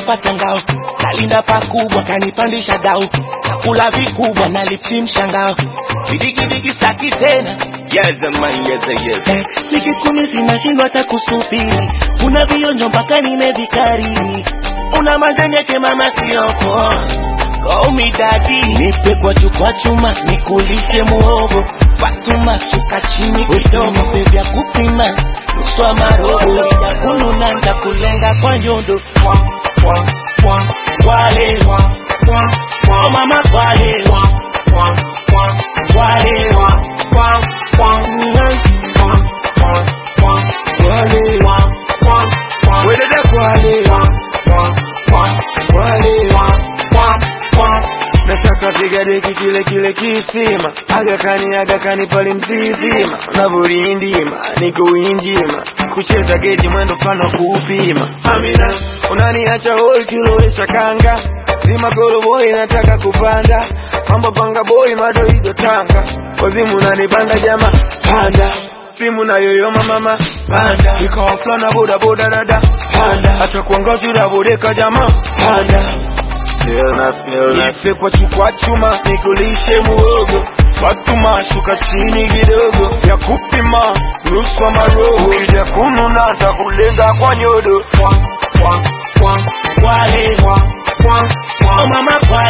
nimepata ngao nalinda pakubwa kanipandisha dau nakula vikubwa nalipsimsha ngao vidigidigi staki tena Yes, man, yes, yes. Eh, nikikumi zinashindwa hata kusubiri kuna vionjo mpaka nimevikariri una manjanyeke mama sioko goumidadi nipe kwa chukwa chuma nikulishe muhogo fatuma shuka chini kidogo vya kupima nuswa marogo ya kununa ndakulenga kwa nyondo wale oh mama wale wale Wedede kwale. Kwale. Nataka piga deki kile kile kisima agakani agakani pale mzizima unavorindima niko winjima kucheza geji mwendo mfano wa kuupima Amina unaniacha hoi kilowesha kanga zima koroboi nataka kupanda mambo panga boy madoido tanga wazimu unanipanda jama panda simu na yoyoma mama panda ikawa fulana boda boda dada panda hata kuongozi dabodeka jama panda Nipe kwa chukwa chuma nikulishe muogo Fatuma shuka chini kidogo ya kupima nusu maroho ukija kununa takulenga kwa nyodo wale oh mama wale